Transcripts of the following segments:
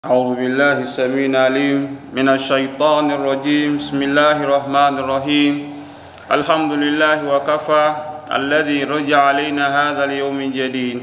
أعوذ بالله السميع العليم من الشيطان الرجيم بسم الله الرحمن الرحيم الحمد لله وكفى الذي رجع علينا هذا اليوم الجديد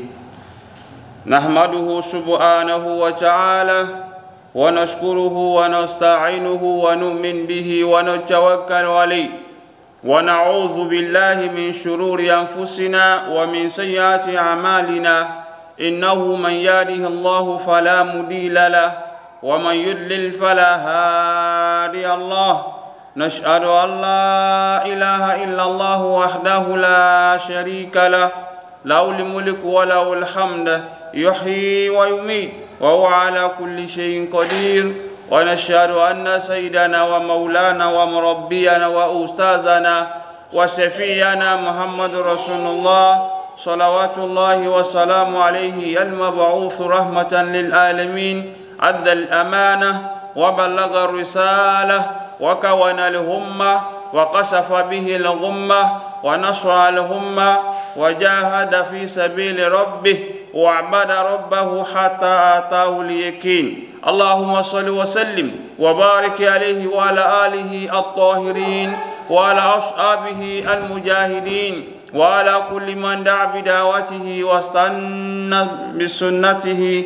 نحمده سبحانه وتعالى ونشكره ونستعينه ونؤمن به ونتوكل عليه ونعوذ بالله من شرور أنفسنا ومن سيئات أعمالنا إنه من يهده الله فلا مضل له ومن يضلل فلا هادي الله نشهد أن لا إله إلا الله وحده لا شريك له له الملك وله الحمد يحيي ويميت وهو على كل شيء قدير ونشهد أن سيدنا ومولانا ومربينا وأستاذنا وشفينا محمد رسول الله صلوات الله وسلام عليه المبعوث رحمة للعالمين أدى الأمانة وبلغ الرسالة وكون الهمة وقشف به الغمة ونصر الهمة وجاهد في سبيل ربه وعبد ربه حتى آتاه اليقين اللهم صل وسلم وبارك عليه وعلى آله الطاهرين وعلى أصحابه المجاهدين وعلى كل من دعا بدعوته واستنى بسنته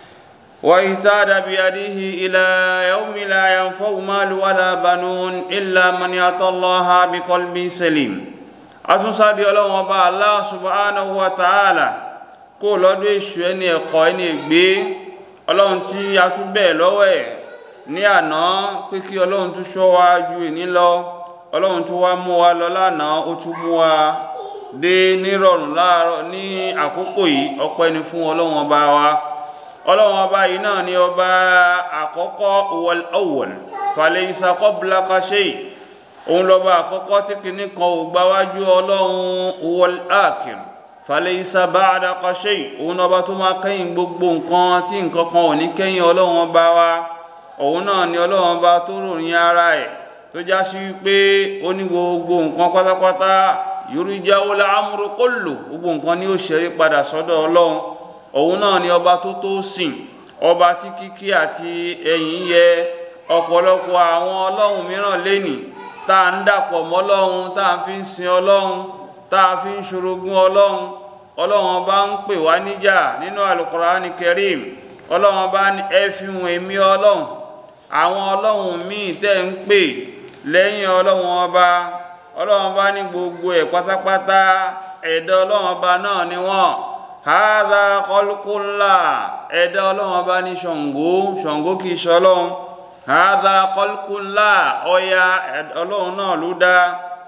واهتدى بيده إلى يوم لا ينفع مال ولا بنون إلا من يأتى الله بقلب سليم àtúnṣáde ọlọ́run ọba Allah subhanahu wa ta'ala kó lọ́dún èṣù ẹni ẹ̀kọ́ ẹni ègbé ọlọ́run tí a tún bẹ́ẹ̀ lọ́wọ́ ẹ̀ ní àná pé kí ọlọ́run tún ṣọ́ wa ju ìní lọ ọlọ́run tún wá mú wa lọ lánàá ó tún mú wa dé nírọ̀rùn láàárọ̀ ní àkókò yìí ọpẹ́ ni fún ọlọ́run ọba wa ọlọ́run ọba yìí náà ni ọba àkọ́kọ́ wal awwal falaysa qablaka shay òun lọ́ba àkọ́kọ́ tí kìíní kan ò gbáwájú ọlọ́run wal akhir falaysa ba'daka shay òun ọba tó máa kẹ́yìn gbogbo nǹkan tí nǹkan kan ò ní kẹ́yìn ọlọ́run ọba wa òun náà ni ọlọ́run ọba tó ròyìn ara ẹ̀ tó já sí wípé ó ní gbogbo nǹkan pátápátá yurja'u al-amru kullu gbogbo nǹkan ni ó ṣẹ́rí padà sọ́dọ̀ ọlọ́run òun náà ni ọba tó tó sìn ọba tí kíkí àti ẹ̀yìn yẹ ọ̀pọ̀lọpọ̀ àwọn ọlọ́run mìíràn lénìí tá à ń dàpọ̀ mọ́ ọlọ́run tá à ń fi ń sin ọlọ́run tá a fi ń ṣorogún ọlọ́run ọlọ́run ọba ń pè wá níjà nínú Al-Qur'ani Karim ọlọ́run ọba ní ẹ fi hùn èmi ọlọ́run àwọn ọlọ́run míì tẹ́ ń pè lẹ́yìn ọlọ́run ọba ọlọ́run ọba ní gbogbo ẹ̀ pátápátá ẹ̀dá ọlọ́run ọba náà ni wọ́n hadha khalqullah ẹ̀dá ọlọ́run ọba ní ṣàngó ṣàngó kì í ṣọlọ́run hadha khalqullah ọya ọlọ́run náà ló dá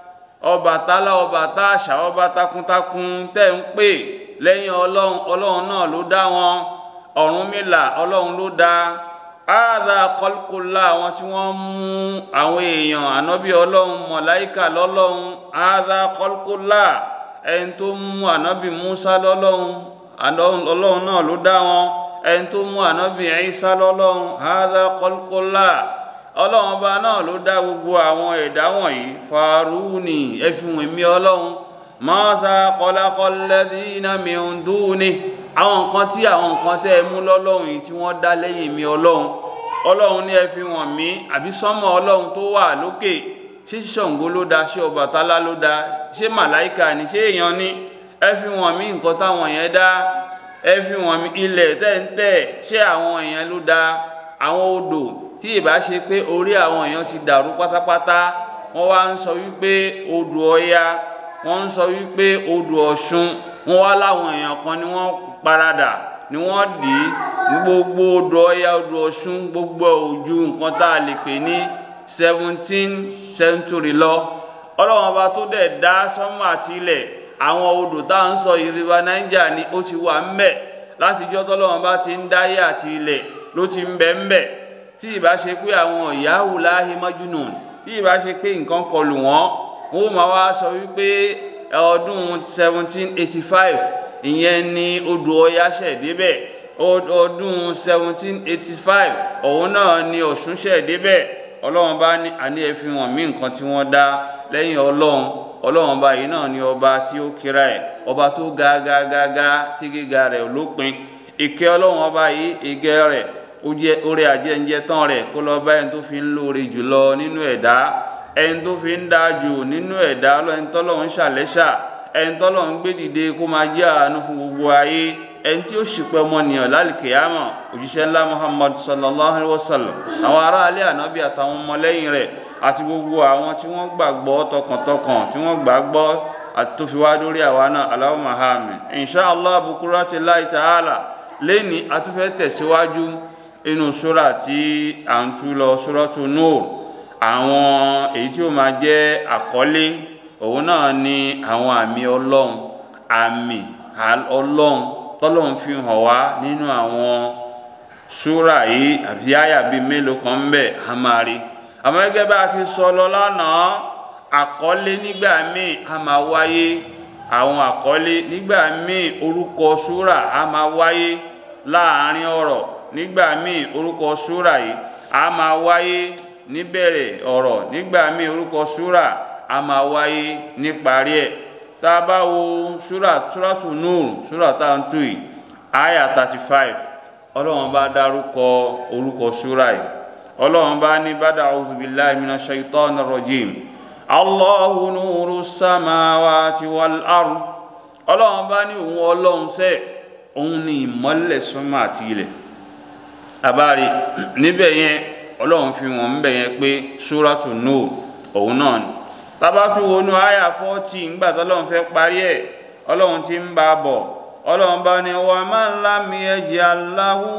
Ọbàtálá ọba táàṣà ọba takuntakun tẹ́ ń pè lẹ́yìn ọlọ́run ọlọ́run náà ló dá wọn Ọ̀rúnmìlà ọlọ́run ló dá hadha khalqullah àwọn tí wọ́n mú àwọn èèyàn ànábì ọlọ́run mọ̀láìkà lọ́lọ́run hadha khalqullah ẹni tó mú ànábì Musa lọ́lọ́run ọlọ́run náà ló dá wọn ẹni tó mú ànábì Isa lọ́lọ́run hadha khalqullah ọlọ́run ọba náà ló dá gbogbo àwọn ẹ̀dá wọ̀nyí faruni ẹfihùn èmi ọlọ́run maza khalaqal ladhina min duni àwọn nǹkan tí àwọn nǹkan tẹ́ ẹ mú lọ́lọ́run yìí tí wọ́n dá lẹ́yìn mi ọlọ́run ọlọ́run ní ẹfihùn mi àbí sánmọ̀ ọlọ́run tó wà lókè ṣé Ṣàngó ló dá ṣé Ọbàtálá ló dá ṣé màláìkà ni ṣé èèyàn ní ẹ fi wọ̀n mí nǹkan táwọn yẹn dá ẹ fi wọ̀n mí ilẹ̀ tẹ́ǹtẹ́ ṣé àwọn èèyàn ló dá àwọn odò tí ìbá ṣe pé orí àwọn èèyàn ti dàrú pátápátá wọ́n wá ń sọ wípé odò Ọya wọ́n ń sọ wípé odò Ọ̀ṣun wọ́n wá láwọn èèyàn kan ni wọ́n paradà ni wọ́n dì í gbogbo odò Ọya odò Ọ̀ṣun gbogbo ojú nǹkan tá a lè pè ní seventeen century lọ ọlọ́run ọba tó dẹ̀ dá sánmọ̀ àti ilẹ̀ àwọn odò tá à ń sọ yìí river niger ni ó ti wà ń bẹ̀ látijọ́ tọ́lọ́run bá ti ń dáyé àti ilẹ̀ ló ti ń bẹ ń bẹ̀ tí ìbá ṣe pé àwọn ìyáwó láhí májúnù tí ìbá ṣe pé nǹkan kọlù wọ́n wọ́n máa wá sọ wípé ọdún seventeen eighty five ìyẹn ni odò Ọya ṣẹ̀ débẹ̀ ọdún seventeen eighty five òun náà ni Ọ̀ṣun ṣẹ̀ débẹ̀ ọlọ́run bá ní àní ẹ fi hàn mí nǹkan tí wọ́n dá lẹ́yìn ọlọ́run ọlọ́run ọba yìí náà ni ọba tí ó kíra ẹ̀ ọba tó ga ga ga ga tí gíga rẹ̀ lópin ìkẹ́ ọlọ́run ọba yìí ìgẹ́ rẹ̀ ó jẹ́ orí ajẹ́njẹ́ tán rẹ̀ kó lọ bá ẹni tó fi ń lóore jùlọ nínú ẹ̀dá ẹni tó fi ń dáa jù nínú ẹ̀dá ẹni tọ́lọ̀ ń ṣàlẹ́ṣà ẹni tọ́lọ̀ ń gbé dìde kó máa jẹ́ àánú fún gbogbo ayé ẹni tí ó ṣìpẹ̀ ọmọnìyàn lálìkèyàmọ̀ òjíṣẹ́ ńlá muhammad sallallahu alayhi wa sallam àwọn aráalé ànábì àtàwọn ọmọlẹ́yìn rẹ̀ àti gbogbo àwọn tí wọ́n gbàgbọ́ tọkàntọkàn tí wọ́n gbàgbọ́ àti tó fi wá lórí àwa náà Allahumma àmín insha allah bukurati láì ta'ala lẹ́ni a tún fẹ́ tẹ̀síwájú inú sura tí à ń tú lọ suratu nur àwọn èyí tí ó máa jẹ́ àkọlé òun náà ni àwọn àmì ọlọ́run àmì ọlọ́run tọ́lọ́run fi hàn wá nínú àwọn súrà yìí àbí àyà bíi mélòó kan ń bẹ a máa rí àmọ́ gẹ́gẹ́ bá a ti sọ lọ lánàá àkọlé nígbà míì a máa wáyé àwọn àkọlé nígbà míì orúkọ súrà a máa wáyé láàárín ọ̀rọ̀ nígbà míì orúkọ súrà yìí a máa wáyé níbẹ̀rẹ̀ ọ̀rọ̀ nígbà míì orúkọ súrà a máa wáyé níparí ẹ̀ tá a bá wo súrà súràtù Nur súrà tá à ń tù yìí àyà thirty five ọlọ́run bá dárúkọ orúkọ súrà yìí ọlọ́run bá ní bàdà a'udhu billahi minash shaitani rajim Allahu nuru samawati wal ard ọlọ́run bá ní òun ọlọ́run sẹ́ òun ní ìmọ́lẹ̀ sánmà àti ilẹ̀ àbárí níbẹ̀ yẹn ọlọ́run fi wọ́n ń bẹ̀ yẹn pé súràtù Nur òun náà ni tabatu wọnú àyà fọ́tì ńgbà tọ́lọ́run fẹ́ parí ẹ̀ ọlọ́run ti ń bá a bọ̀ ọlọ́run bá ní wa man lam yaj'al lahu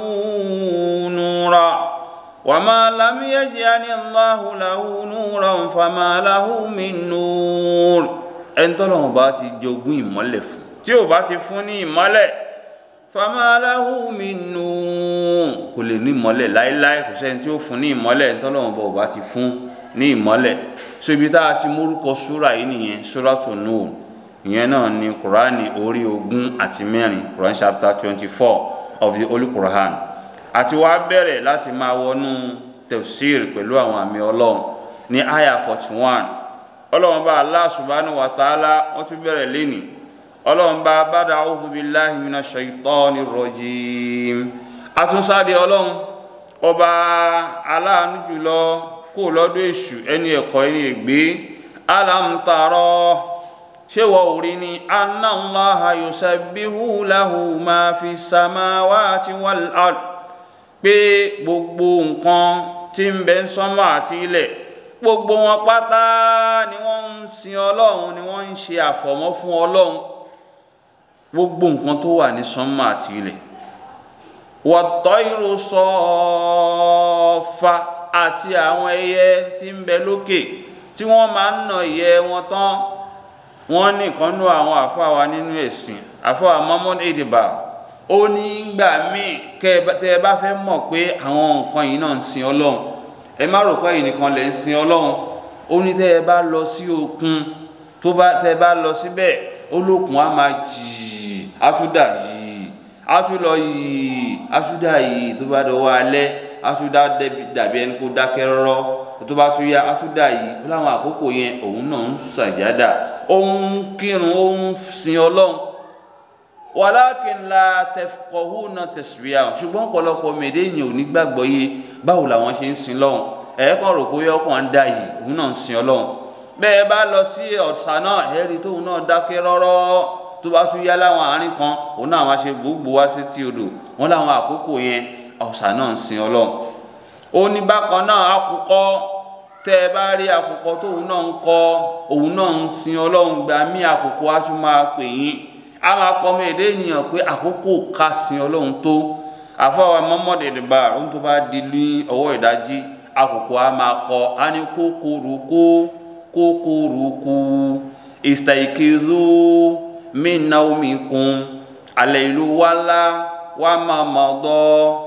nura wa man lam yaj'al Allahu lahu nuran fama lahu min nur ẹni tọ́lọ́run bá ti jogún ìmọ́lẹ̀ fún tí ò bá ti fún ní ìmọ́lẹ̀ fama lahu min nur kò lè ní ìmọ́lẹ̀ láéláé kò sẹ́ni tí ó fún ní ìmọ́lẹ̀ ẹni tọ́lọ́run bá ò bá ti fún ní ìmọ́lẹ̀ so ibi tá a ti mórúkọ súra yìí nìyẹn súratu Nur ìyẹn náà ni kùránì orí ogún àti mẹ́rin quran chapter twenty four of the holy quran àti wá bẹ̀rẹ̀ láti máa wọnú tafsir pẹ̀lú àwọn àmì ọlọ́run ní aya forty one ọlọ́run bá Allah subhanahu wa ta'ala wọ́n tún bẹ̀rẹ̀ lẹ́nìí ọlọ́run bá bàdà a'udhu billahi minash shaitani rajim àtúnṣáde ọlọ́run ọba aláàánú jùlọ kó lọ́dọ̀ èṣù ẹni ẹ̀kọ́ ẹni ègbé alam tara ṣé wọ́n ò rí ni anna Allaha yusabbihu lahu ma fi samawati wal ard pé gbogbo nǹkan tí ń bẹ sánmà àti ilẹ̀ gbogbo wọn pátá ni wọ́n ń sin ọlọ́run ni wọ́n ń ṣe àfọ̀mọ́ fún ọlọ́run gbogbo nǹkan tó wà ní sánmà àti ilẹ̀ wat-tayru saffa àti àwọn ẹyẹ tí ń bẹ lókè tí wọ́n máa ń nà ìyẹ́ wọn tán wọ́n ní nǹkan nú àwọn àfáwa nínú ẹ̀sìn àfáwa Muhammad ediba ó ní gbà míì tẹ́ ẹ bá fẹ́ mọ̀ pé àwọn nǹkan yìí náà ń sin ọlọ́run ẹ má rò pé ẹnìkan lè ń sin ọlọ́run ó ní tẹ́ ẹ bá lọ sí òkun tó bá tẹ́ ẹ bá lọ síbẹ̀ olókun á máa jì á tún dà yìí á tún lọ yìí á tún dà yìí tó bá dọwọ́ alẹ́ atuda dàbí ẹni kó dákẹ́ rọ́rọ́ tó bá tún yá atuda yìí ó láwọn àkókò yẹn òun náà ń sàjádà ó ń kírun ó ń sin ọlọ́run walakin la tafqahuna tasbiyahu ṣùgbọ́n ọ̀pọ̀lọpọ̀ mèdè yìí ò ní gbàgbọ́ yé báwo làwọn ṣe ń sin lọ́hùn ẹ̀ẹ́kàn rò pé ọkàn ń dà yìí òun náà ń sin ọlọ́run bẹ́ẹ̀ bá lọ sí ọ̀sà náà ẹ̀rí tóun náà dákẹ́ rọ́rọ́ tó bá tún yá láwọn àárín kan òun náà máa ṣe gbogbo wá sí tí odò wọn láwọn àkókò yẹn ọ̀sà náà ń sin ọlọ́run ó ní bákan náà àkùkọ tẹ́ ẹ bá rí àkùkọ tóun náà ń kọ òun náà ń sin ọlọ́run gba mí àkùkọ á tún máa pè yín á máa pọ ọmọ èdè ènìyàn pé àkókò ká sin ọlọ́run tó àfọwọ́ mọ́mọ́dé ìdìbà ohun tó bá di ní ọwọ́ ìdájí àkùkọ á máa kọ á ní kókòrókó kókòrókó ìsìtàìkézó mí náà mi kún àlẹ́ ìlú wálá wa mamọdọ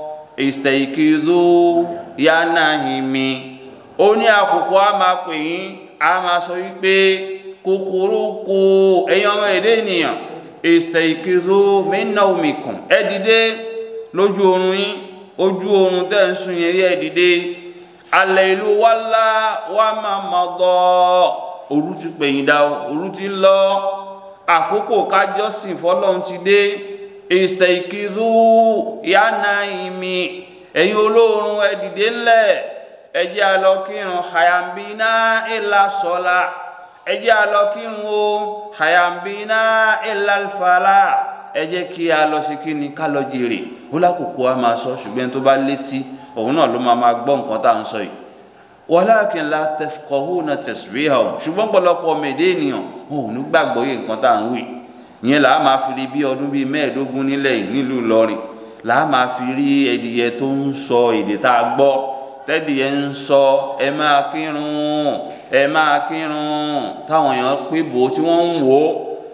ìsìtẹ̀ìkìdó yánàhìmí ó ní àkókò a máa pè yín a máa sọ wípé kòkòrò kò ẹ̀yin ọmọ èdè ènìyàn ìsìtẹ̀ìkìdó mẹ́nà omikùn ẹ dìde lójú oorun yín ojú oorun tẹ́ ń sùn yẹn rí ẹ dìde alẹ́ ìlú wálá wa mamọdọ òru ti pẹ̀yìn dá òru ti lọ àkókò kájọ́sìn fọlọ́run ti dé ìsẹ̀ìkìrú yánà ìmì ẹ̀yin olóorun ẹ dìde ńlẹ̀ ẹ jẹ́ a lọ kírun hayambina illa sọ́la ẹ jẹ́ a lọ kírun o hayambina illa fàlà ẹ jẹ́ kí a lọ sí kí ni ká lọ jèrè ó lákòókò a máa sọ ṣùgbọ́n tó bá létí òun náà ló máa máa gbọ́ nǹkan tá à ń sọ yìí walakin la tafqahuna tasbihahu ṣùgbọ́n pọ̀lọpọ̀ ọmọ èdè ènìyàn wọn ò ní gbàgbọ́ yìí nǹkan tá à ń wí ìyẹn là á máa fi rí bí ọdún bíi mẹ́ẹ̀ẹ́dógún nílẹ̀ yìí nílùú Ìlọrin là á máa fi rí ẹdìyẹ tó ń sọ èdè tá a gbọ́ tẹ́dìyẹ ń sọ ẹ máa kírun ẹ máa kírun táwọn èèyàn pé bò ó tí wọ́n ń wò ó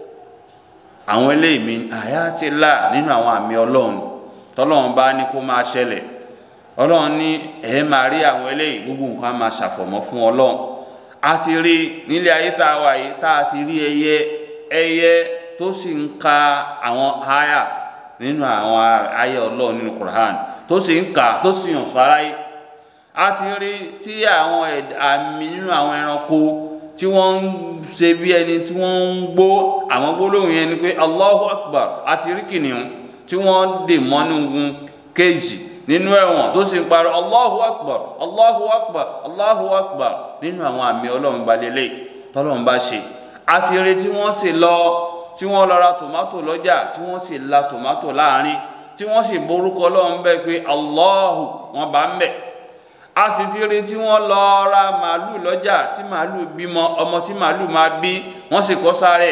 àwọn eléyìí mi àyátìlá nínú àwọn àmì ọlọ́run tọ́lọ́run bá ní kó máa ṣẹlẹ̀ ọlọ́run ní ẹ máa rí àwọn eléyìí gbogbo nǹkan máa ṣàfọ̀mọ́ fún ọlọ́run a ti rí nílé ayé tá a wà yìí tá a ti rí ẹyẹ ẹyẹ tó sì ń ka àwọn aya nínú àwọn ayé ọlọ́run nínú Qur'an tó sì ń kà tó sì hàn fáráyé a ti rí tí àwọn àmì nínú àwọn ẹranko tí wọ́n ń ṣe bí ẹni tí wọ́n ń gbó àwọn gbólóhùn yẹn ni pé Allahu Akbar a ti rí kìnìún tí wọ́n dè mọ́nú kéèjì nínú ẹ̀wọ̀n tó sì ń parọ́ Allahu Akbar Allahu Akbar Allahu Akbar nínú àwọn àmì ọlọ́run balẹ̀lẹ̀ tọ́lọ́run bá ṣe a ti rí tí wọ́n sì lọ tí wọ́n lọ ra tòmátò lọ́jà tí wọ́n sì la tòmátò láàrin tí wọ́n sì borúkọ ọlọ́run bẹ́ẹ̀ pé Allahu wọn bá ń bẹ̀ a sì ti rí tí wọ́n lọ ra màálù lọ́jà tí màálù bímọ ọmọ tí màálù máa bí wọ́n sì kọ́ sáré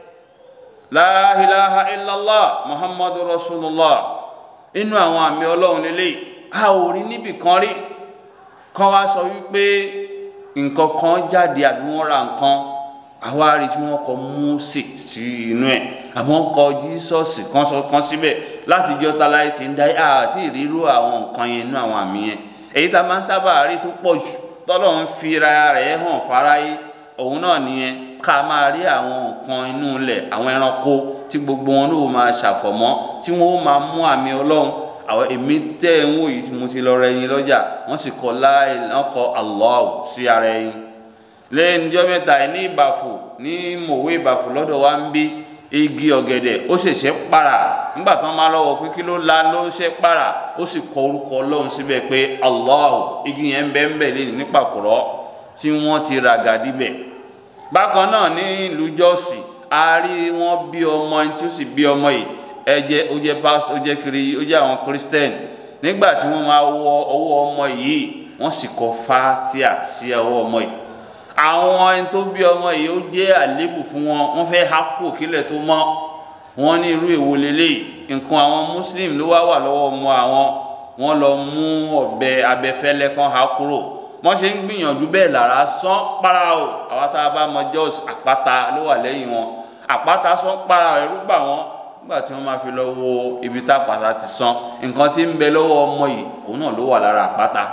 la ilaha illallah muhammadu rasulullah inú àwọn àmì ọlọ́run lélẹ̀ a ò rí níbì kan rí kan wá sọ wípé nǹkan kan jáde àbí wọ́n ra nǹkan àwa rí tí wọ́n kọ Mósè sí inú ẹ̀ àbọ̀ ń kọ Jísọ́ọ̀sì kan sọ kan síbẹ̀ láti jọ́ ta láì ti ń dá àti ìrírú àwọn nǹkan yẹn inú àwọn àmì yẹn èyí tá a máa ń sábà rí tó pọ̀ jù tọ́lọ̀ ń fira rẹ̀ hàn fáráyé òun náà nìyẹn ká máa rí àwọn nǹkan inú ilẹ̀ àwọn ẹranko tí gbogbo wọn ló máa ṣàfọ̀mọ́ tí wọ́n ó máa mú àmì ọlọ́run àwọn èmi tẹ́ ẹ̀ ń wò yìí tí mo ti lọ rẹ ẹyin lọ́jà wọ́n sì kọ láì wọ́n kọ Allah sí ara ẹyin lẹ́yìn ọjọ́ mẹ́ta ẹ̀ ní ìbàfò ní mòwe ìbàfò lọ́dọ̀ wa ń bí igi ọ̀gẹ̀dẹ̀ ó ṣẹ̀ṣẹ̀ para nígbà tí wọ́n máa lọ́wọ́ pé kí ló la ló ṣe para ó sì kọ orúkọ ọlọ́run síbẹ̀ pé Allah igi yẹn ń bẹ́ ń bẹ̀ lẹ́yìn nípàkúrọ́ tí wọ́n ti ràgà díbẹ̀ bákan náà ní ìlú jọ́ọ̀sì a rí wọn bí ọmọ ẹni tí ó sì bí ọmọ yìí ẹ jẹ́ ó jẹ́ pásítọ̀ ó jẹ́ kiri ó jẹ́ àwọn kírísítẹ́nì nígbà tí wọ́n máa wọ ọwọ́ ọmọ yìí wọ́n sì kọ fátíà sí ọwọ́ ọmọ yìí àwọn ẹni tó bí ọmọ yìí ó jẹ́ àlébù fún wọn wọ́n fẹ́ há kú kílẹ̀ tó mọ́ wọ́n ní irú èwo lélẹ̀ nǹkan àwọn muslim ló wá wà lọ́wọ́ ọmọ àwọn wọ́n lọ mú ọ̀bẹ abẹfẹ́lẹ́ kan há kúrò wọ́n ṣe ń gbìyànjú bẹ́ẹ̀ lára sán para o àwa tá a bá mọ jọ́s àpáta ló wà lẹ́yìn wọn àpáta sán para ẹ̀rú bà wọ́n nígbà tí wọ́n máa fi lọ wo ibi tá àpáta ti sán nǹkan tí ń bẹ lọ́wọ́ ọmọ yìí òun náà ló wà lára àpáta.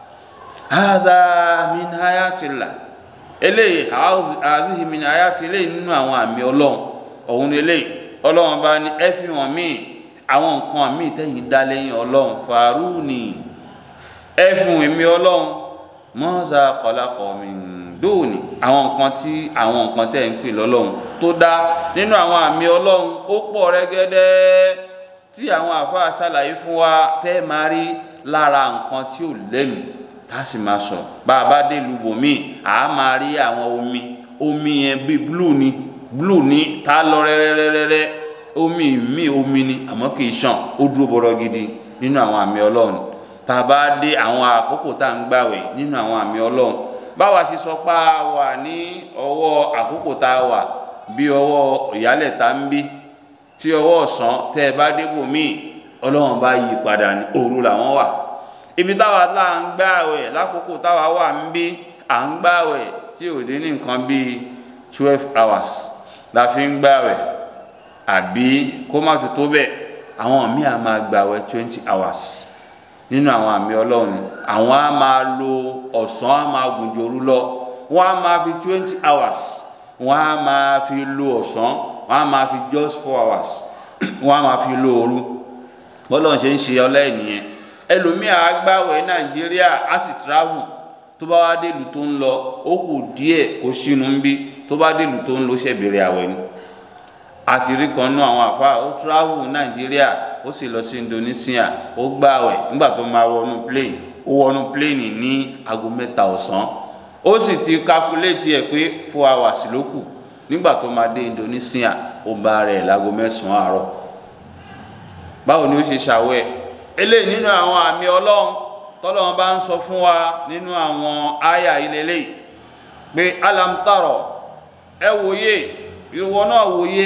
hadha min hayatillah eléyìí hadhihi min ayati eléyìí nínú àwọn àmì ọlọ́run òun ni eléyìí ọlọ́run bá ní ẹ fi hàn míì àwọn nǹkan míì tẹ̀yìn dá lẹ́yìn ọlọ́run fàrúùnì ẹ fún èmi ọlọ́run mọ́sá kọlákọ̀ mi dóòní àwọn nǹkan tí àwọn nǹkan tẹ̀ ń pè lọ́lọ́run tó dá nínú àwọn àmì ọlọ́run ó pọ̀ rẹ́gẹ́dẹ́ tí àwọn àfáà ṣàlàyé fún wa tẹ́ máa rí lára nǹkan tí ò lẹ́nu tá a sì máa sọ bá a bá dé ìlú bòmíì à á máa rí àwọn omi omi yẹn bíi blue ni blue ni tá a lọ rẹ́rẹ́rẹ́rẹ́ omi mi omi ni àmọ́ kì í ṣàn ó dúró bọ́rọ̀ gidi nínú àwọn àmì ọlọ́run tá a bá dé àwọn àkókò tá à ń gbàwẹ̀ nínú àwọn àmì ọlọ́run báwa ṣe sọ pé a wà ní ọwọ́ àkókò tá a wà bí ọwọ́ ìyálẹ̀ tá ń bí tí ọwọ́ ọ̀sán tẹ́ ẹ bá débò míì ọlọ́run bá yí padà ní òru làwọn wà ibi táwa tá à ń gbàwẹ̀ lákòókò táwa wà ń bí à ń gbàwẹ̀ tí ò dín ní nǹkan bíi twelve hours la fi ń gbàwẹ̀ àbí kó má tó tó bẹ́ẹ̀ àwọn míì á máa gbàwẹ̀ twenty hours nínú àwọn àmì ọlọ́run àwọn á máa lo ọ̀sán á máa gùn jòrú lọ wọ́n á máa fi twenty hours wọ́n á máa fi lo ọ̀sán wọ́n á máa fi just four hours wọ́n á máa fi lo òru bọ́lọ́run ṣe ń ṣe ọlẹ́yìn nìyẹn ẹlòmíà á gbàwẹ̀ nàìjíríà á sì travel tó bá wá délùú tó ń lọ ó kù díẹ̀ kó sínú ń bí tó bá délùú tó ń lọ ṣẹ̀bẹ̀rẹ̀ àwẹ̀ ni àti rí kan náà àwọn àfa ó travel nàìjíríà ó sì lọ sí Indonesia ó gbààwẹ̀ nígbà tó máa wọnú plane ó wọnú plane ní aago mẹ́ta ọ̀sán ó sì ti calculate ẹ̀ pé four hours ló kù nígbà tó máa dé Indonesia ó bá rẹ̀ láago mẹ́sàn-án àárọ̀ báwo ni ó ṣe ṣàwẹ̀ eléyìí nínú àwọn àmì ọlọ́run tọ́lọ́run bá ń sọ fún wa nínú àwọn àyà ilẹ̀lẹ̀ pé alamtaro ẹ wòye ìwọ náà wòye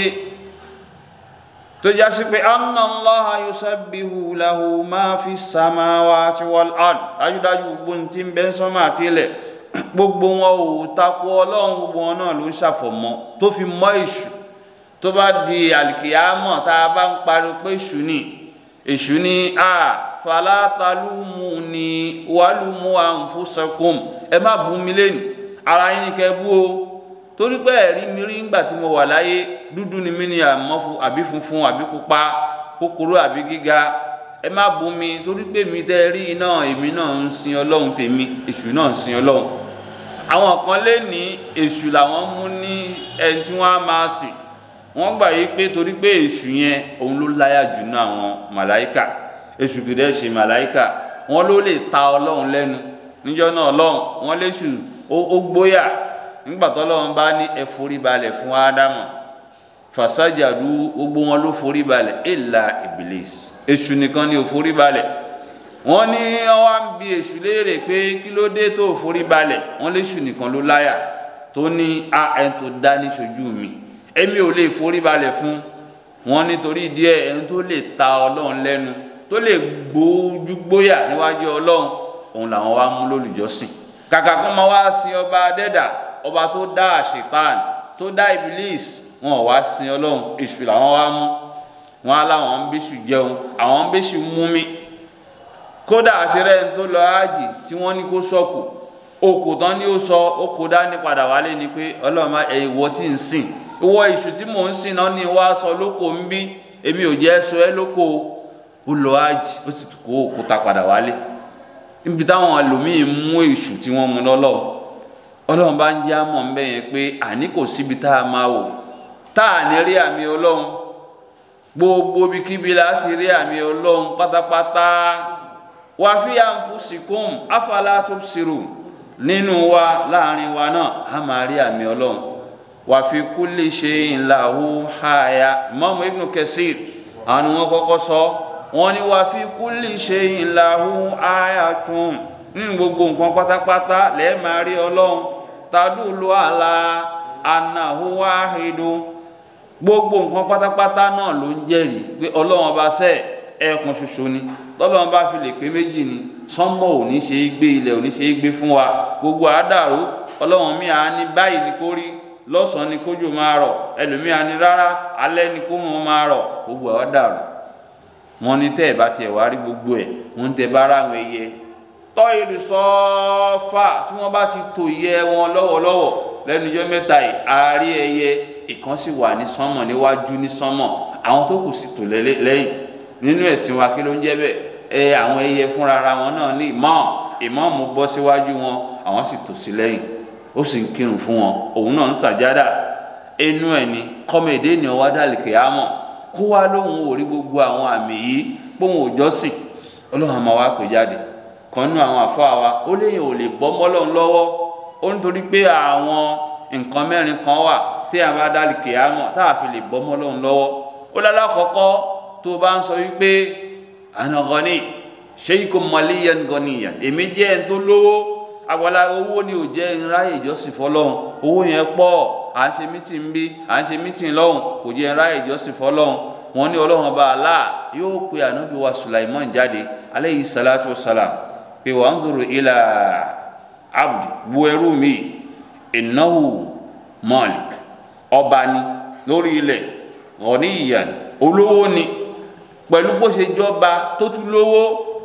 tó já sí pé anna Allaha yusabbihu lahu ma fi samawati wal ard dájúdájú gbogbo ní tí ń bẹ sánmà àti ilẹ̀ gbogbo wọn ò takò ọlọ́run gbogbo wọn náà ló ń ṣàfọ̀mọ́ tó fi mọ́ èṣù tó bá di àlìkìyámọ̀ tá a bá ń pariwo pé èṣù ni èṣù ni a falatalumu ni wàlúmu anfusakum ẹ má bú mi lẹ́nu ara yín ni kẹ́ bú o torí pé ẹ̀rí mi rí ńgbà tí mo wà láyé dúdú ni mí ni àmọ́ àbí funfun àbí pupa kúkúrú àbí gíga ẹ má bú mi torí pé mi tẹ́ rí iná èmi náà ń sin ọlọ́run tèmi èṣù náà ń sin ọlọ́run àwọn kan lé ní èṣù làwọn mú ní ẹni tí wọ́n á máa sìn wọ́n gbà yí pé torí pé èṣù yẹn òun ló láyà jù ní àwọn màláìkà èṣù kìí dẹ́ ṣe màláìkà wọ́n ló lè ta ọlọ́run lẹ́nu níjọ́ náà ọlọ́run wọ́n léṣù ó gbóyà nígbà tó ọlọ́run bá ní ẹ forí balẹ̀ fún ádámù fàṣájàdú gbogbo wọn ló forí balẹ̀ ìlà ìbílísì èṣù nìkan ni ò forí balẹ̀ wọ́n ní wọ́n wá ń bi èṣù léèrè pé kí ló dé tó forí balẹ̀ wọ́n léṣù nìkan ló láyà tó ní a ẹni tó dá ní ṣojú mi èmi ò lè forí balẹ̀ fún wọn nítorí díẹ̀ ẹni tó lè ta ọlọ́run lẹ́nu tó lè gbójú gbóyà níwájú ọlọ́run òun làwọn wá mú lólùjọ́sìn kàkà kó máa wá sin ọba adẹ́dà ọba tó dá àṣetán tó dá ibilis wọn ò wá sin ọlọ́run èṣù làwọn wá mú wọn á láwọn ń bíṣù jẹun àwọn ń bíṣù mú mi kódà àti rẹ̀ ń tó lọ ájì tí wọ́n ní kó sọ̀kù okò tán ni ó sọ okò dání padà wálé ni pé ọlọ́run má ẹ̀ ìwọ tí ń sìn ìwọ ìṣù tí mò ń sìn náà ni wá sọ lóko ń bí èmi ò jẹ́ sọ ẹ́ lóko ó lọ ájì ó sì kó òkúta padà wálé níbi táwọn ẹlòmíín mú èṣù tí wọ́n mú lọ́lọ́run ọlọ́run bá ń jẹ́ àmọ̀ ń bẹ̀ yẹn pé àní kò síbi tá a máa wò tá a ní rí àmì ọlọ́run gbogbo ibikíbi láti rí àmì ọlọ́run pátápátá wà fi anfusikum afala tubsirun nínú wa láàrin wa náà a máa rí àmì ọlọ́run wà fi kulli shay'in lahu haya Imam Ibn Kathir àwọn ni wọ́n kọ́kọ́ sọ wọ́n ní wà fi kulli shay'in lahu ayatun nínú gbogbo nǹkan pátápátá lẹ́ẹ̀ máa rí ọlọ́run tadulu ala annahu wahidun gbogbo nǹkan pátápátá náà ló ń jẹ́rìí pé ọlọ́run ọba sẹ́ ẹ̀ẹ̀kan ṣoṣo ni tọ́lọ́run bá fi lè pé méjì ni sánmọ̀ ò ní ṣe é gbé ilẹ̀ ò ní ṣe é gbé fún wa gbogbo àdàrú ọlọ́run mi à ní báyìí ni kó rí lọ́sàn-án ni kójò máa rọ̀ ẹlòmíì à ní rárá alẹ́ ni kó mọ̀ máa rọ̀ gbogbo àdàrú wọn ní tẹ́ ẹ̀ bá tiẹ̀ wá rí gbogbo ẹ̀ wọn tẹ́ bá ra àwọn ẹyẹ tọ́ ìlú sọ́ọ́fà tí wọ́n bá ti tò yẹ wọn lọ́wọ́lọ́wọ́ lẹ́nu ijọ́ mẹ́ta yìí àárí ẹyẹ ìkan sì wà ní sánmọ̀ níwájú ní sánmọ̀ àwọn tó kù sì tò lẹ́yìn nínú ẹ̀sìn wa kí ló ń jẹ́ bẹ́ẹ̀ ẹ àwọn ẹyẹ fúnra ara wọn náà ní ìmọ̀ ìmọ̀ọ́mù bọ́ síwájú wọn àwọn sì tò sí lẹ́yìn ó sì ń kírun fún wọn òun náà ń sàjádà inú ẹ̀ ní kọ́mẹ̀dé ni ọwá dàlìkè àmọ̀ kó wá lóhùn ò rí gbogbo àwọn àmì yìí póhùn òjọ́sìn ọlọ́run àmọ́ wa pè jáde kan nú àwọn àfáà wa ó léyìn ò lè bọ́ mọ́lọ́run lọ́wọ́ ó nítorí pé àwọn nǹkan mẹ́rin kan wà tí a bá dàlìkè àmọ̀ tá a fi lè bọ́ mọ́lọ́run lọ́wọ́ ó lálá kọ́kọ́ tó o bá ń sọ wípé àna gọ́ni ṣéyíkò mọ̀lẹ́yẹn gọ́nìyàn èmi jẹ́ ẹni tó lówó agbala owó ni ò jẹ́ ìráyè ìjọsìn fọlọ́hún owó yẹn pọ̀ à ń ṣe mítìn bí à ń ṣe mítìn lọ́hùn kò jẹ́ ìráyè ìjọsìn fọlọ́hún wọn ní ọlọ́run ọba Allah yóò pe ànábì wa Sulaiman jáde aleyhi salatu salam pé wà ń zòrò ilà abdi bu ẹrú mi innahu malik ọba ni lórí ilẹ̀ gọ́nìyàn olówó ni pẹ̀lú bó ṣe jọba tó tún lówó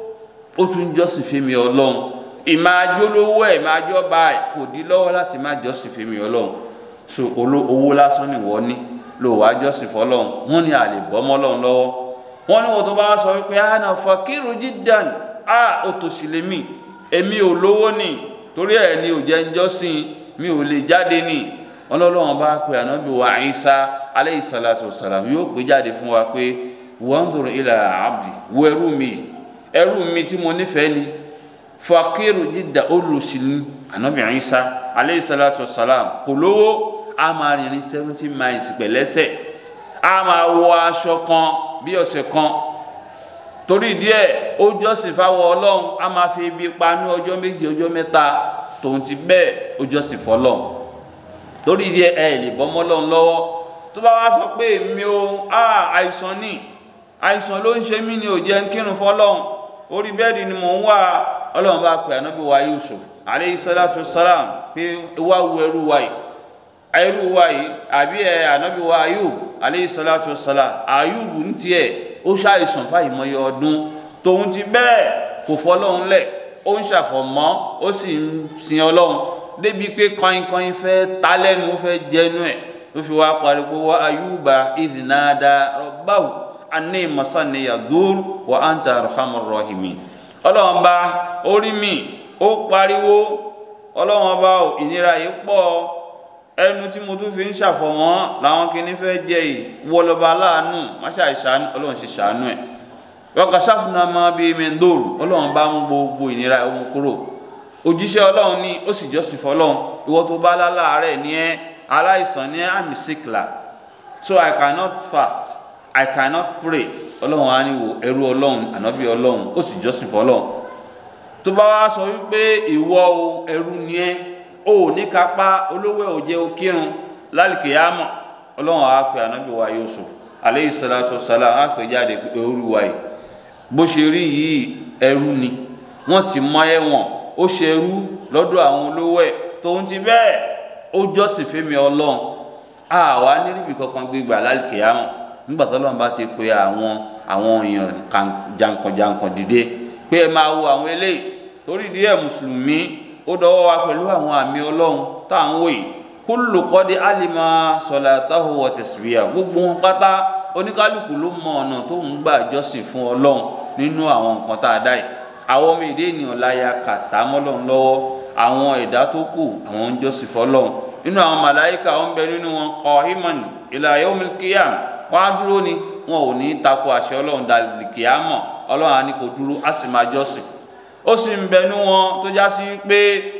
ó tún jọ́sìn fèmí ọlọ́run ìmájó lówó ẹ̀ máa jọba ẹ̀ kò dí lọ́wọ́ láti má jọ́sìn fèmí ọlọ́run so owó lásán ni wọ́n ní ló wàá jọ́sìn fọlọ́run wọ́n ní àlè bọ́mọ́ ọlọ́run lọ́wọ́ wọ́n ní wọ́n tó bá sọ wípé àná fakiru jiddan á ó tó sì lé mi èmi ò lówó ni torí ẹ̀ ni ò jẹ́ ń jọ́sìn mi ò lè jáde ni ọlọ́run bá pe ànábì wa Ìsá aleyhi salatu wasalam yóò pè jáde fún wa pé wanzur ila abdi wo ẹrú mi ẹrú mi tí mo nífẹ̀ẹ́ ni fakiru jidda olùsìnú anabi Isa aleyhi salatu wasalam kò lówó a máa rìn ní seventy miles pẹ̀lẹ́sẹ̀ a máa wọ aṣọ kan bí ọ̀sẹ̀ kan torí díẹ̀ ó jọ́sìn fáwọn ọlọ́run a máa fi ibi pa ní ọjọ́ méjì ọjọ́ mẹ́ta tòun ti bẹ́ẹ̀ ó jọ́sìn fọlọ́run torí díẹ̀ ẹ lè bọ́ mọ́lọ́run lọ́wọ́ tó bá wá sọ pé mi ò á àìsàn ní àìsàn ló ń ṣe mí ni ò jẹ́ ń kírun fọlọ́run orí bẹ́ẹ̀dì ni mò ń wà ọlọ́run bá pè ànábì wa Yusuf aleyhi salatu salam pé wá wu ẹrú wa yìí ẹrú wa yìí àbí ẹ ànábì wa Ayub aleyhi salatu salam Ayub ń tiẹ̀ ó ṣàìsàn fáìmọye ọdún tòun ti bẹ́ẹ̀ kò fọlọ́run lẹ̀ ó ń ṣàfọ̀mọ́ ó sì ń sin ọlọ́run débi pé kọ́inkọ́in fẹ́ ta lẹ́nu ó fẹ́ jẹnu ẹ̀ ló fi wá pariwo wá Ayuba ìdìnnàdà rabbahu anni masaniya dur wa anta arhamur rahimin ọlọ́run bá orí mi ó pariwo ọlọ́run bá ìnira yìí pọ̀ ẹnu tí mo tún fi ń ṣàfọ̀mọ́ làwọn kìíní fẹ́ jẹ yìí wọlọba aláàánú máṣá ìṣàánú ọlọ́run ṣe ṣàánú ẹ̀ wọ́n sáfùnà máa bí mẹ́ndòrò ọlọ́run bá ń gbogbo ìnira ohun kúrò òjíṣẹ́ ọlọ́run ní ó sì jọ́sìn fọlọ́run ìwọ tó bá láláàárẹ̀ ní ẹ́ aláìsàn ní àmì síkìlà so I cannot fast I cannot pray ọlọ́run á ní wo ẹrú ọlọ́run ànábì ọlọ́run ó sì jọ́sìn fọlọ́run tó bá wá sọ wípé ìwọ o ẹrú ni ẹ́ o ò ní kápá olówó òjẹ okírun lálìkèyàmọ ọlọ́run á pè ànábì wa Yusuf aleyhi salatu salam á pè jáde ẹrú wa yìí bó ṣe rí yìí ẹrú ni wọ́n ti mọ ẹ̀wọ̀n ó ṣe ẹrú lọ́dọ̀ àwọn olówó ẹ̀ tóun ti bẹ́ẹ̀ ó jọ́sìn fẹ́mi ọlọ́run àwa níríbi kankan gbégbà lálìkèyàmọ nígbà tó lọ́nà bá ti pe àwọn àwọn èèyàn jankan-jankan dìde pé ẹ máa wo àwọn eléyìí torí díẹ̀ mùsùlùmí ó dọwọ́ wa pẹ̀lú àwọn àmì ọlọ́run tá à ń wò yìí kullu qad alima salatahu wa tasbiya gbogbo wọn pátá oníkálukú ló mọ ọ̀nà tó ń gbà jọ́sìn fún ọlọ́run nínú àwọn nǹkan tá a dá yìí àwọn ọmọ èdè ènìyàn láya kàtá mọ́lọ́run lọ́wọ́ àwọn ẹ̀dá tó kù àwọn ń jọ́sìn fọlọ́run nínú àwọn màláìka ó ń bẹ nínú wọn qa'iman ila yawmil qiyam wọn á dúró ni wọn ò ní tako àṣẹ ọlọ́run dàlìkìámọ̀ ọlọ́run á ní kó dúró á sì máa jọ́sìn ó sì ń bẹnu wọn tó já sí pé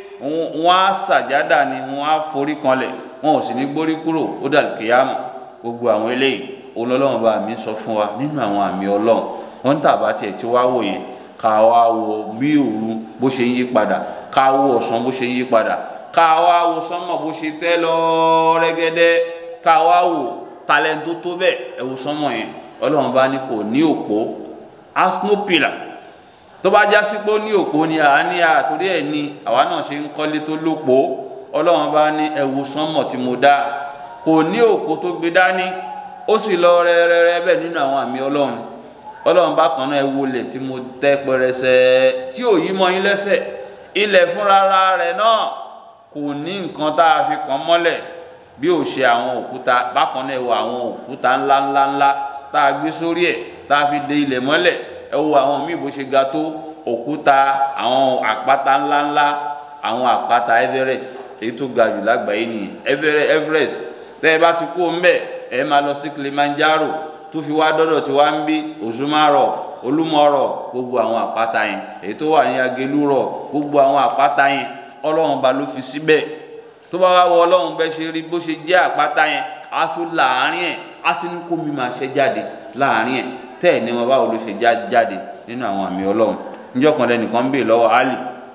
wọn á sàjádà ni wọn á forí kanlẹ̀ wọn ò sì ní gbórí kúrò ó dàlìkìámọ̀ gbogbo àwọn eléyìí olọ́lọ́run bá mi sọ fún wa nínú àwọn àmì ọlọ́run wọn tàbá tiẹ̀ tí wá wò yẹn ká wá wo bí òru bó ṣe ń yí padà ká wo ọ̀sán bó ṣe ń yí padà ká wá wo sánmọ̀ bó ṣe tẹ́ lọ rẹ́gẹ́dẹ́ ká wá wò talento tó bẹ́ẹ̀ ẹ̀wò sánmọ̀ yẹn ọlọ́run bá ní kò ní òpó asnopila tó bá já sí pé ó ní òpó ni àá ní àtòrí ẹ̀ ní àwa náà ṣe ń kọ́lé tó lópó ọlọ́run bá ní ẹ̀wò sánmọ̀ tí mo dá kò ní òpó tó gbé dání ó sì lọ rẹ́rẹ́rẹ́ bẹ́ẹ̀ nínú àwọn àmì ọlọ́run ọlọ́run bá kan náà ẹ wọlé tí mo tẹ́ pẹrẹsẹ tí ò yí mọ́ yín lẹ́sẹ̀ ilẹ̀ fúnra rẹ̀ náà kò ní nǹkan tá a fi kàn mọ́lẹ̀ bí ò ṣe àwọn òkúta bákan náà ẹ wo àwọn òkúta ńlá ńlá ńlá tá a gbé sórí ẹ̀ tá a fi de ilẹ̀ mọ́lẹ̀ ẹ wo àwọn míì bó ṣe ga tó òkúta àwọn àpáta ńlá ńlá àwọn àpáta Everest èyí tó ga jù lágbàáyé nìyẹn Everest tẹ́ ẹ bá ti kó ń bẹ̀ ẹ máa lọ sí Kilimanjaro tó fi wá dọ́dọ̀ tí wá ń bí Òṣùmàrọ̀ Olúmọ̀rọ̀ gbogbo àwọn àpáta yẹn èyí tó wà ní Agelúrọ̀ gbogbo àwọn àpáta yẹn Ọlọ́run ba ló fi síbẹ̀ tó bá wá wọ Ọlọ́run bẹ́ ṣe rí bó ṣe jẹ́ àpáta yẹn á tún láàárín ẹ̀ á ti ní kó mi máa ṣe jáde láàárín ẹ̀ tẹ́ ẹ̀ ní wọn báwo ló ṣe jáde nínú àwọn àmì Ọlọ́run níjọ́ kan lẹ́nìkan ń bè lọ́wọ́ Ali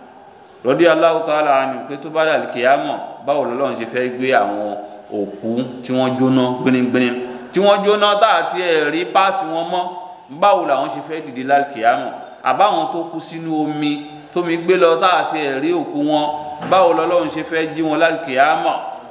rọ́dí Allahu ta'ala ni pé tó bá dàlí kìyàmọ̀ báwo lọ́lọ́run ṣe fẹ́ gbé àwọn òkú tí wọ́n jóná gbinigbini tí wọ́n jóná tá àti ẹ̀rí páàtì wọn mọ́ báwo làwọn ṣe fẹ́ dìde lálùkìyàmọ̀ àbáwọn tó kú sínú omi tómi gbé lọ tá àti ẹ̀rí òkú wọn báwo lọ́lọ́run ṣe fẹ́ jí wọn lálùkìyàmọ̀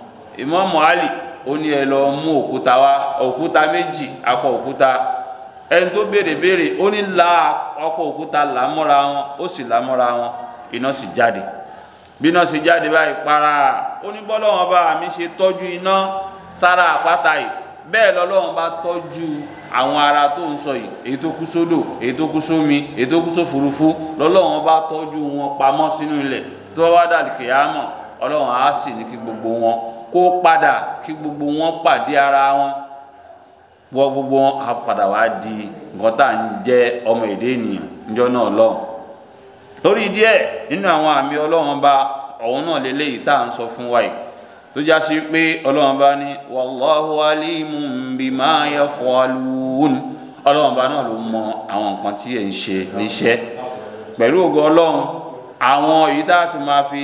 Ìmámù Àlì ó ní ẹ lọ mú òkúta wá òkúta méjì akọ òkúta ẹni tó béèrè béèrè ó ní la ọkọ òkúta làmọ́ra wọn ó sì làmọ́ra wọn iná sì jáde bí iná sì jáde báyìí para ó ní bọ́lọ́wọ́n bá mi ṣe tọ́jú iná sára àpáta yìí bẹ́ẹ̀ lọ́lọ́run bá tọ́jú àwọn ara tó ń sọ yìí èyí tó kú sódò èyí tó kú sómi èyí tó kú sófurufú lọ́lọ́run bá tọ́jú wọn pamọ́ sínú ilẹ̀ tó wá dàlù kìyàmọ̀ ọlọ́run á sì ní kí gbogbo wọn kó padà kí gbogbo wọn pàdé ara wọn wọ́n gbogbo wọn á padà wá di nǹkan tá à ń jẹ́ ọmọ èdè ènìyàn níjọ́ náà lọ́hùn lórí díẹ̀ nínú àwọn àmì ọlọ́run bá ọ̀hún náà lélẹ́yìí tá à ń sọ fún wa yìí tó já sí pé ọlọ́run bá ní wallahu alimun bima yaf'alun ọlọ́run bá náà ló mọ àwọn nǹkan tí ẹ̀ ń ṣe níṣẹ́ pẹ̀lú ògo ọlọ́run àwọn èyí tá a tún máa fi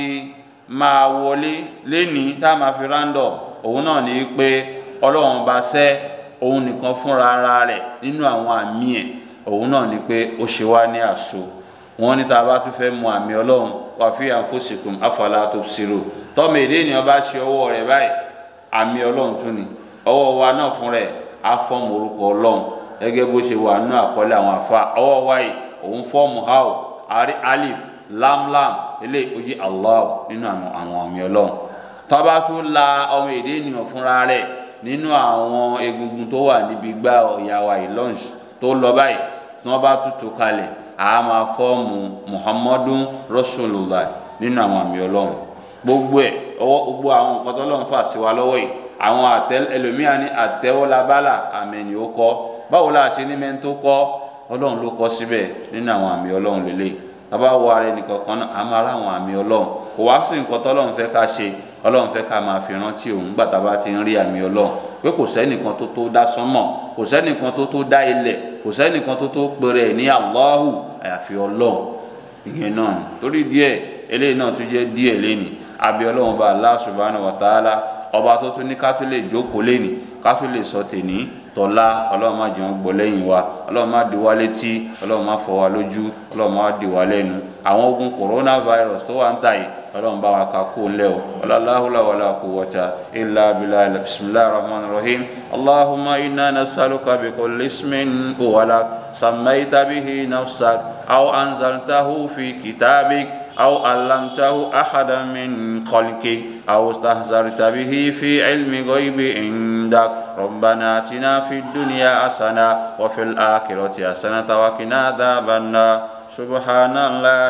máa wọlé lénìí tá a máa fi rándọ̀ òun náà ní pé ọlọ́run bá sẹ́ òun nìkan fúnra ara rẹ̀ nínú àwọn àmì ẹ̀ òun náà ní pé ó ṣe wá ní àṣọ wọn ní tá a bá tún fẹ́ mọ àmì ọlọ́run wà fi anfusikum afala tubsiru tọ́mọ èdè ènìyàn bá ṣe ọwọ́ rẹ̀ báyìí àmì ọlọ́run tún ni ọwọ́ wa náà fún rẹ̀ á fọ́ọ̀mù orúkọ ọlọ́run gẹ́gẹ́ bó ṣe wà nínú àkọọ́lẹ̀ àwọn àfa ọwọ́ wa yìí òun fọ́ọ̀mù hao àrí alif lamlam eléyìí ó jí allah nínú àwọn àmì ọlọ́run tọ́ba tún la ọmọ èdè ènìyàn fúnra rẹ̀ nínú àwọn egungun tó wà níbi gbá ọ̀yà wa yìí lunch tó lọ báyìí tí wọ́n bá tutù kalẹ̀ a máa fọ́ọ̀mù muhammadun rasulullah nínú àwọn àmì ọlọ́run gbogbo ẹ̀ ọwọ́ gbogbo àwọn nǹkan tó lọ́run fà sí wa lọ́wọ́ yìí àwọn àtẹ ẹlòmíà ní àtẹwọ́lábálà àmì ẹ̀nì ó kọ́ báwo la ṣe ní mẹ́ni tó kọ́ ọlọ́run ló kọ́ síbẹ̀ nínú àwọn àmì ọlọ́run lélẹ̀ tábà wọ ara ẹnì kankan náà a máa ráwọn àmì ọlọ́run kò wá sí nǹkan tọ́lọ́run fẹ́ ká ṣe ọlọ́run fẹ́ ká máa fi rántí òun gbà tábà ti ń rí àmì ọlọ́run pé kò sẹ́nìkan tó tó dá sánmọ̀ kò sẹ́nìkan tó tó dá ilẹ̀ kò sẹ́nìkan tó tó pèrè ní Allahu àyàfi ọlọ́run ìyẹn náà ni torí díẹ̀ eléyìí náà tún jẹ́ díẹ̀ lẹ́nì àbí ọlọ́run bá Allah subhanahu wa ta'ala ọba tó tún ní ká tún lè jókòó lẹ́nì ká tún lè sọ tèní tọ́lá ọlọ́run má jẹun gbọ́ lẹ́yìn wa ọlọ́run má di wá létí ọlọ́run má fọ wa lójú ọlọ́run má di wá lẹ́nu àwọn ogun coronavirus tó wà ń tà yìí ọlọ́run bá wa ka kó lẹ́ o ọlọ́láhùlá wàlá quwwata illa billahi bisimilahi rahman rahim allahumma inna nasaluka bi kulli ismin huwa sammayta bihi nafsak aw anzaltahu fi kitabik. أو علمته أحدا من خلقك أو استهزرت به في علم غيب عندك ربنا آتنا في الدنيا حسنة وفي الآخرة حسنة وقنا عذاب النار سبحان الله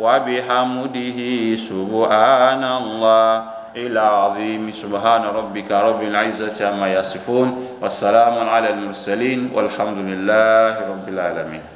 وبحمده سبحان الله إلى عظيم سبحان ربك رب العزة عما يصفون والسلام على المرسلين والحمد لله رب العالمين